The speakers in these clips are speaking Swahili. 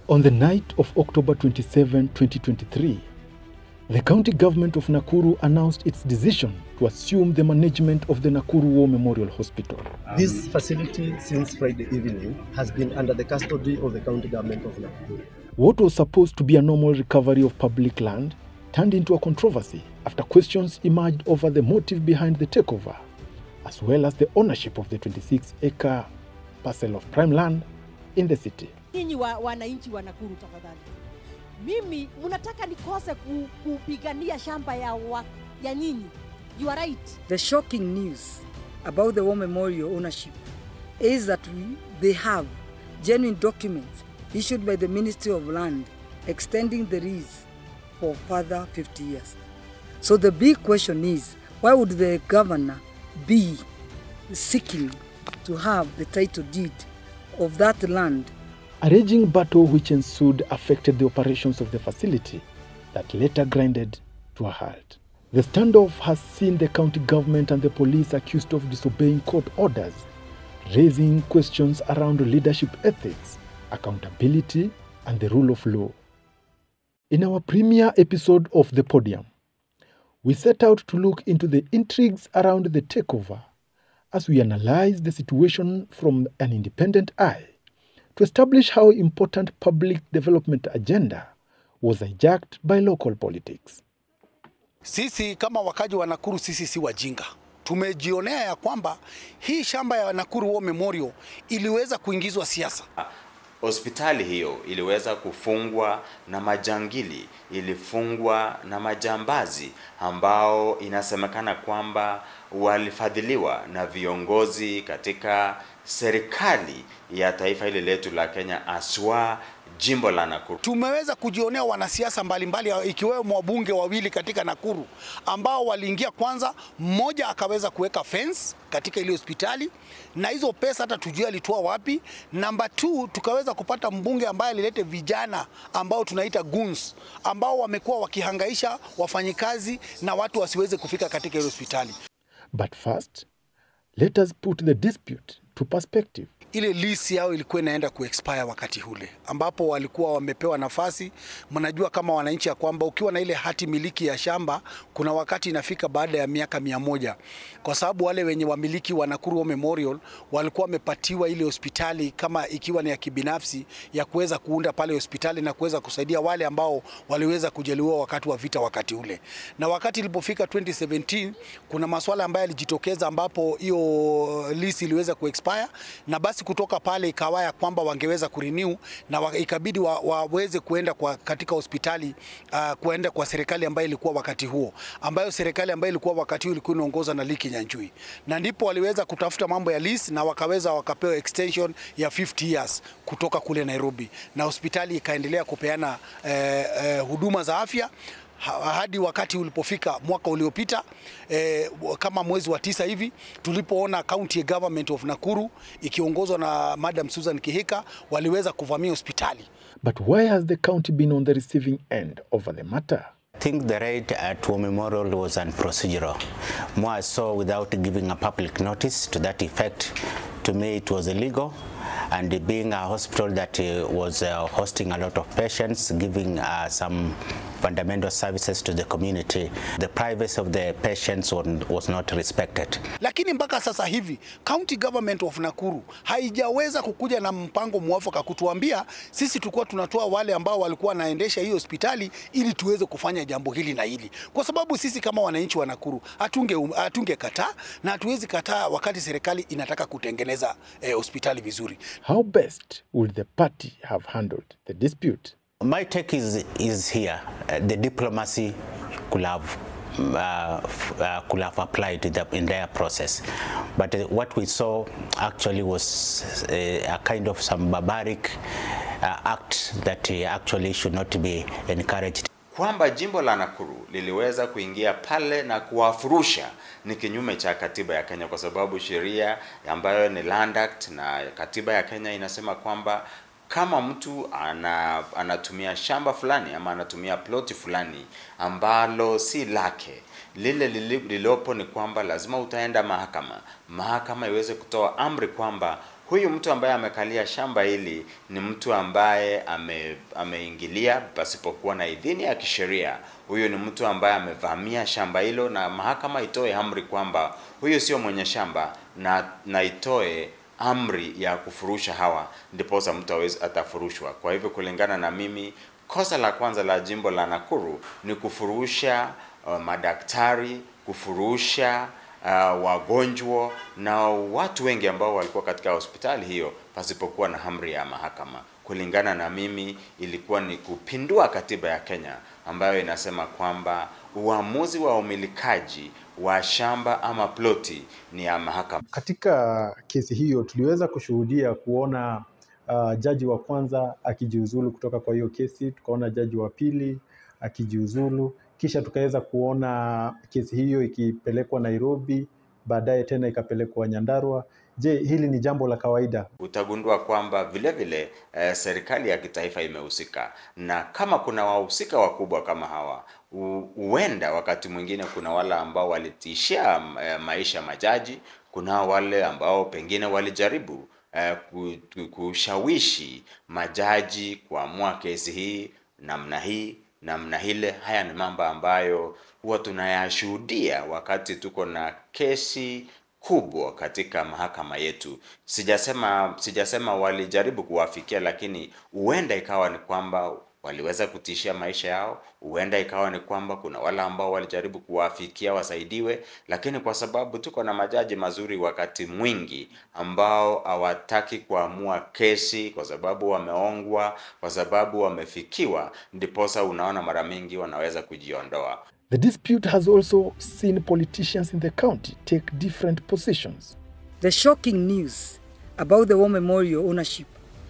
On the night of October 27, 2023, the county government of Nakuru announced its decision to assume the management of the Nakuru War Memorial Hospital. This facility, since Friday evening, has been under the custody of the county government of Nakuru. What was supposed to be a normal recovery of public land turned into a controversy after questions emerged over the motive behind the takeover, as well as the ownership of the 26 acre parcel of prime land in the city. Nyinyi wa, wananchi wa Nakuru tafadhali, mimi mnataka nikose ku, kupigania shamba ya, wa, ya nyinyi. You are right. The shocking news about the War Memorial ownership is that we, they have genuine documents issued by the Ministry of Land extending the lease for further 50 years. So the big question is why would the governor be seeking to have the title deed of that land A raging battle which ensued affected the operations of the facility that later grinded to a halt. The standoff has seen the county government and the police accused of disobeying court orders, raising questions around leadership ethics, accountability, and the rule of law. In our premiere episode of The Podium, we set out to look into the intrigues around the takeover as we analyze the situation from an independent eye to establish how important public development agenda was hijacked by local politics. Sisi kama wakaji wa Nakuru, sisi si wajinga. Tumejionea ya kwamba hii shamba ya Nakuru War Memorial iliweza kuingizwa siasa. Hospitali hiyo iliweza kufungwa na majangili, ilifungwa na majambazi ambao inasemekana kwamba walifadhiliwa na viongozi katika serikali ya taifa hili letu la Kenya, aswa jimbo la Nakuru. Tumeweza kujionea wanasiasa mbalimbali ikiwemo wabunge wawili katika Nakuru ambao waliingia kwanza, mmoja akaweza kuweka fence katika ile hospitali na hizo pesa hata tujue alitoa wapi. Namba 2 tukaweza kupata mbunge ambaye alilete vijana ambao tunaita goons ambao wamekuwa wakihangaisha wafanyikazi na watu wasiweze kufika katika ile hospitali. But first, let us put the dispute to perspective. ile lease yao ilikuwa inaenda kuexpire wakati ule ambapo walikuwa wamepewa nafasi. Mnajua kama wananchi ya kwamba ukiwa na ile hati miliki ya shamba kuna wakati inafika baada ya miaka mia moja kwa sababu wale wenye wamiliki wa Nakuru War Memorial walikuwa wamepatiwa ile hospitali kama ikiwa ni ya kibinafsi ya kuweza kuunda pale hospitali na kuweza kusaidia wale ambao waliweza kujeruhiwa wakati wa vita wakati ule. Na wakati ilipofika 2017 kuna masuala ambayo yalijitokeza ambapo hiyo lease iliweza kuexpire na basi kutoka pale ikawa ya kwamba wangeweza kurenew na wa, ikabidi wa, waweze kuenda kwa katika hospitali uh, kuenda kwa serikali ambayo ilikuwa wakati huo, ambayo serikali ambayo ilikuwa wakati huo ilikuwa inaongozwa na Liki Nyanjui, na ndipo waliweza kutafuta mambo ya lease na wakaweza wakapewa extension ya 50 years kutoka kule Nairobi, na hospitali ikaendelea kupeana eh, eh, huduma za afya ha- hadi wakati ulipofika mwaka uliopita eh, kama mwezi wa tisa hivi tulipoona county government of Nakuru ikiongozwa na Madam Susan Kihika waliweza kuvamia hospitali. But why has the county been on the receiving end over the matter? I think the raid at War Memorial was unprocedural. More so without giving a public notice to that effect. To me, it was illegal. And being a hospital that uh, was uh, hosting a lot of patients, giving uh, some fundamental services to the community, the privacy of the patients was, was not respected. Lakini mpaka sasa hivi county government of Nakuru haijaweza kukuja na mpango mwafaka kutuambia sisi tulikuwa tunatoa wale ambao walikuwa wanaendesha hii hospitali ili tuweze kufanya jambo hili na hili, kwa sababu sisi kama wananchi wa Nakuru hatunge hatunge kataa na hatuwezi kataa wakati serikali inataka kutengeneza eh, hospitali vizuri. How best would the party have handled the dispute? My take is, is here. Uh, the diplomacy could have uh, f- uh, could have applied to the entire process. But uh, what we saw actually was uh, a kind of some barbaric uh, act that uh, actually should not be encouraged. kwamba jimbo la Nakuru liliweza kuingia pale na kuwafurusha ni kinyume cha katiba ya Kenya, kwa sababu sheria ambayo ni Land Act na katiba ya Kenya inasema kwamba kama mtu ana, anatumia shamba fulani ama anatumia ploti fulani ambalo si lake, lile lili- lililopo ni kwamba lazima utaenda mahakama, mahakama iweze kutoa amri kwamba huyu mtu ambaye amekalia shamba hili ni mtu ambaye ame, ameingilia pasipokuwa na idhini ya kisheria. Huyu ni mtu ambaye amevamia shamba hilo, na mahakama itoe amri kwamba huyu sio mwenye shamba na, na itoe amri ya kufurusha hawa, ndiposa mtu awezi atafurushwa. Kwa hivyo kulingana na mimi, kosa la kwanza la jimbo la Nakuru ni kufurusha uh, madaktari, kufurusha uh, wagonjwa na watu wengi ambao walikuwa katika hospitali hiyo pasipokuwa na amri ya mahakama. Kulingana na mimi, ilikuwa ni kupindua katiba ya Kenya ambayo inasema kwamba uamuzi wa umilikaji wa shamba ama ploti ni ya mahakama. Katika kesi hiyo tuliweza kushuhudia kuona uh, jaji wa kwanza akijiuzulu kutoka kwa hiyo kesi, tukaona jaji wa pili akijiuzulu, kisha tukaweza kuona kesi hiyo ikipelekwa Nairobi, baadaye tena ikapelekwa Nyandarua. Je, hili ni jambo la kawaida? Utagundua kwamba vile vile eh, serikali ya kitaifa imehusika, na kama kuna wahusika wakubwa kama hawa, huenda wakati mwingine kuna wale ambao walitishia eh, maisha majaji, kuna wale ambao pengine walijaribu eh, kushawishi majaji kuamua kesi hii namna hii namna ile. Haya ni mambo ambayo huwa tunayashuhudia wakati tuko na kesi kubwa katika mahakama yetu. Sijasema sijasema walijaribu kuwafikia, lakini huenda ikawa ni kwamba waliweza kutishia maisha yao. Huenda ikawa ni kwamba kuna wale ambao walijaribu kuwafikia wasaidiwe, lakini kwa sababu tuko na majaji mazuri wakati mwingi ambao hawataki kuamua kesi kwa sababu wameongwa, kwa sababu wamefikiwa, ndiposa unaona mara mingi wanaweza kujiondoa. The dispute has also seen politicians in the county take different positions. The shocking news about the War Memorial ownership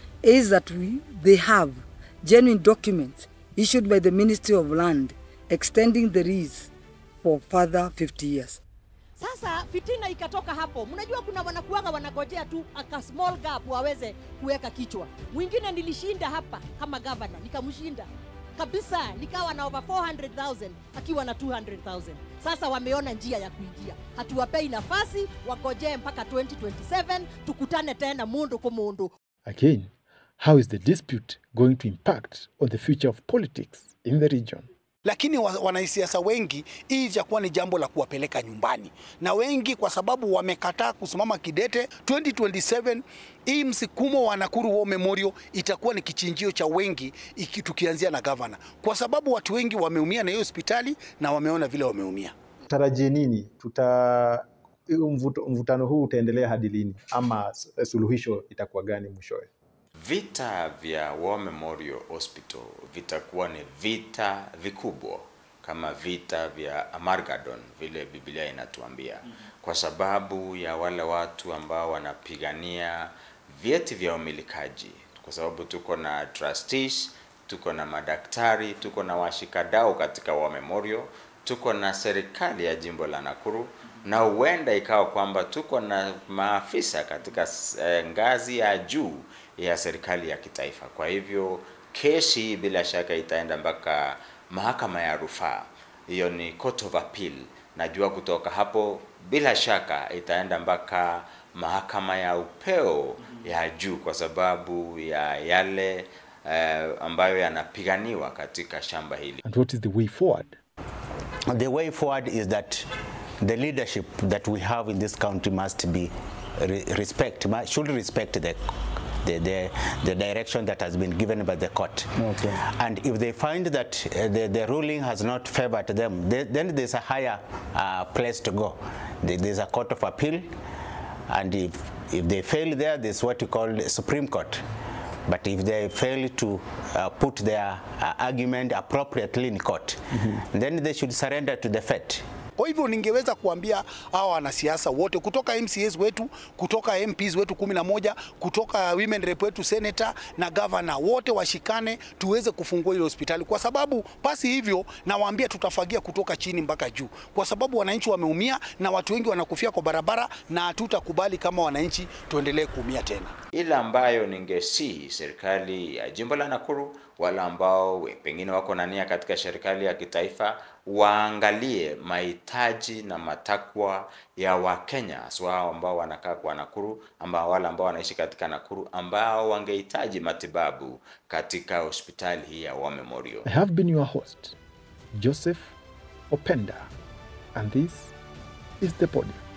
is that we, they have genuine documents issued by the Ministry of Land extending the lease for further 50 years. Sasa fitina ikatoka hapo. Mnajua kuna wanakuanga wanagojea tu aka small gap waweze kuweka kichwa. Mwingine nilishinda hapa kama governor, nikamshinda kabisa, nikawa na over 400,000 akiwa na 200,000. Sasa wameona njia ya kuingia, hatuwapei nafasi, wagojee mpaka 2027 tukutane tena mundu kwa mundu. Again, how is the dispute going to impact on the future of politics in the region? lakini wa- wanasiasa wengi hii itakuwa ni jambo la kuwapeleka nyumbani, na wengi kwa sababu wamekataa kusimama kidete 2027. Hii msikumo wa Nakuru War Memorial itakuwa ni kichinjio cha wengi, iki tukianzia na gavana, kwa sababu watu wengi wameumia na hiyo hospitali na wameona vile wameumia. Tarajie nini? Tuta huu mvuto, mvutano huu utaendelea hadi lini, ama s- suluhisho itakuwa gani mwishowe? Vita vya War Memorial Hospital vitakuwa ni vita vikubwa kama vita vya Armageddon vile Biblia inatuambia, kwa sababu ya wale watu ambao wanapigania vyeti vya umilikaji, kwa sababu tuko na trustees, tuko na madaktari, tuko na washikadau katika War Memorial, tuko na serikali ya jimbo la Nakuru na huenda ikawa kwamba tuko na maafisa katika eh, ngazi ya juu ya serikali ya kitaifa. Kwa hivyo kesi hii bila shaka itaenda mpaka mahakama ya rufaa, hiyo ni Court of Appeal. Najua kutoka hapo bila shaka itaenda mpaka mahakama ya upeo ya juu, kwa sababu ya yale eh, ambayo yanapiganiwa katika shamba hili. And what is the way forward? The way forward is that the leadership that we have in this country must be re- respect, mu- should respect the, the, the, the direction that has been given by the court. Okay. And if they find that uh, the, the ruling has not favored them, they, then there's a higher uh, place to go. There- There's a court of appeal, and if, if they fail there, there's what you call the Supreme Court. But if they fail to uh, put their uh, argument appropriately in court, then they should surrender to the fate. Kwa hivyo ningeweza kuambia hawa wanasiasa wote kutoka MCAs wetu, kutoka MPs wetu kumi na moja, kutoka women rep wetu senator na governor, wote washikane tuweze kufungua ile hospitali, kwa sababu pasi hivyo nawaambia tutafagia kutoka chini mpaka juu, kwa sababu wananchi wameumia na watu wengi wanakufia kwa barabara, na hatutakubali kama wananchi tuendelee kuumia tena. Ile ambayo ningesihi serikali ya jimbo la Nakuru wale ambao we- pengine wako na nia katika serikali ya kitaifa waangalie mahitaji na matakwa ya Wakenya haswa hao ambao wanakaa kwa Nakuru, ambao wale ambao wanaishi katika Nakuru ambao wangehitaji matibabu katika hospitali hii ya War Memorial. I have been your host, Joseph Openda, and this is the podium.